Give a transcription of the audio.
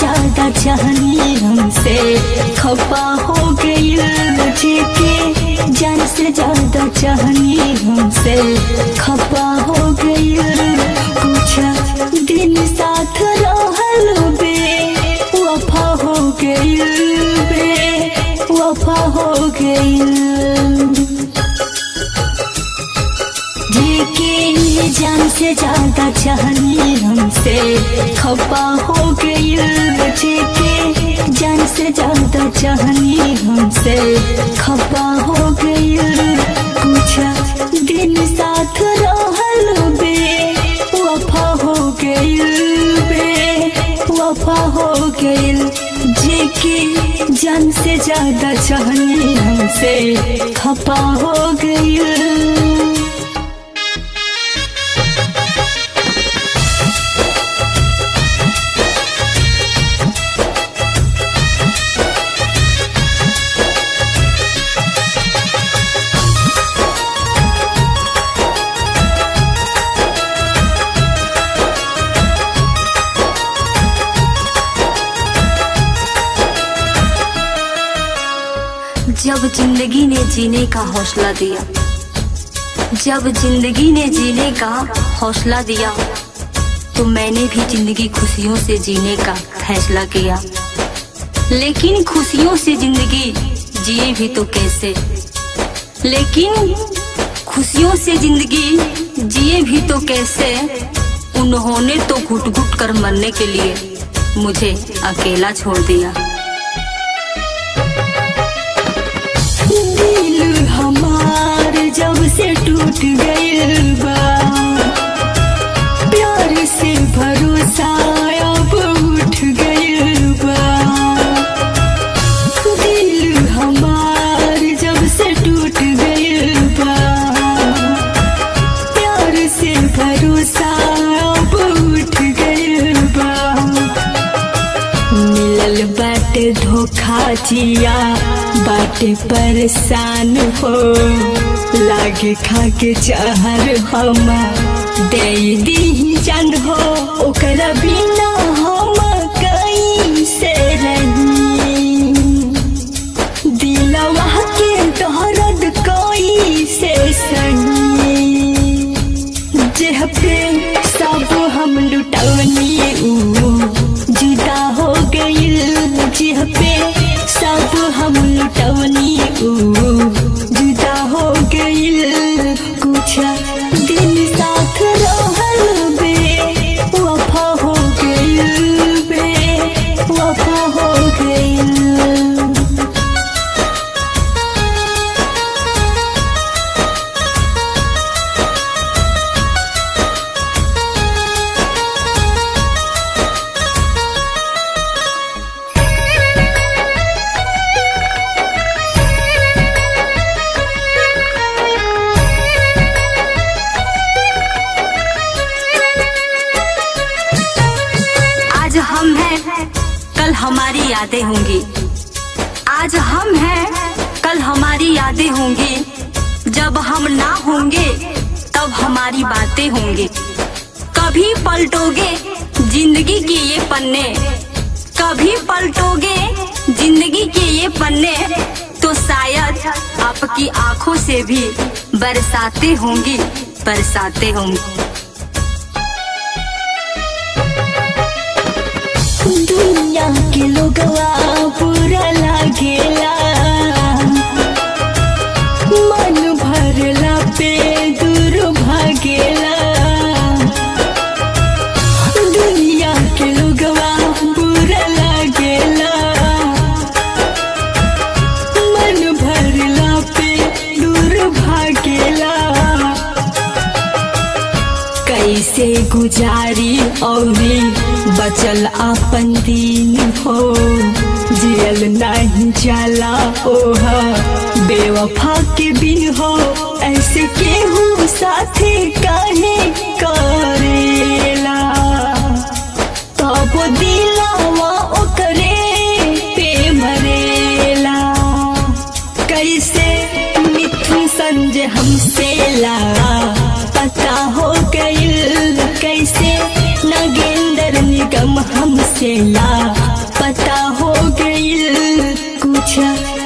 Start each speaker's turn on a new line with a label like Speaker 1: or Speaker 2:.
Speaker 1: ज्यादा चाहनी हमसे खपा हो गई के जान से ज्यादा चाहनी हमसे खपा हो गई कुछ दिन साथ रहल बे वफा हो गई बे वफा हो गई जेके जान से ज्यादा चाहनी हमसे खपा हो गई जेके जान से ज्यादा चाहनी हमसे खपा हो गई कुछ दिन साथ रहल बे वफा हो गई बे वफा हो गई जेके जान से ज्यादा चाहनी हमसे खपा हो गई
Speaker 2: जब जिंदगी ने जीने का हौसला दिया जब जिंदगी ने जीने का हौसला दिया तो मैंने भी जिंदगी खुशियों से जीने का फैसला किया लेकिन खुशियों से जिंदगी जिए भी तो कैसे लेकिन खुशियों से जिंदगी जिए भी तो कैसे उन्होंने तो घुट घुट कर मरने के लिए मुझे अकेला छोड़ दिया
Speaker 1: दिल हमार जब से टूट गइल बा प्यार से भरोसा अब उठ गइल बा दिल हमार जब से टूट गइल बा प्यार से भरोसा अब उठ गइल बा मिलल बाटे धोखा जिया बाटे परेशान हो लागे खा के चाहर हम दे दी जान हो ओकरा बिना हम कैसे रही दिलवा के दर्द कैसे सही जेह पे सब हम लुटवनी ऊ जुदा हो गइल जेह पे सब हम लुटवनी ऊ जुदा हो गइल कुछ दिन साथ रहल बे वफा हो गइल बे वफा हो गइल
Speaker 2: आज हम हैं कल हमारी यादें होंगी आज हम हैं कल हमारी यादें होंगी जब हम ना होंगे तब हमारी बातें होंगी कभी पलटोगे जिंदगी के ये पन्ने कभी पलटोगे जिंदगी के ये पन्ने तो शायद आपकी आंखों से भी बरसाते होंगी बरसाते होंगी
Speaker 1: दुनिया के लोगवा पूरा लागेला मन भरला पे दूर भागेला दुनिया के लोगवा पूरा लागेला मन भरला पे दूर भागेला कैसे गुजारी औरी बचल अपन दिन हो जियल नहीं जाला ओहा बेवफा के बिन हो ऐसे केहू साथे काहे करेला तब दिलावा ओकरे पे मरेला कैसे मिथुन संजय हमसे ला पता हो गइल कैसे नगेंद्र निगम हमसे ला जा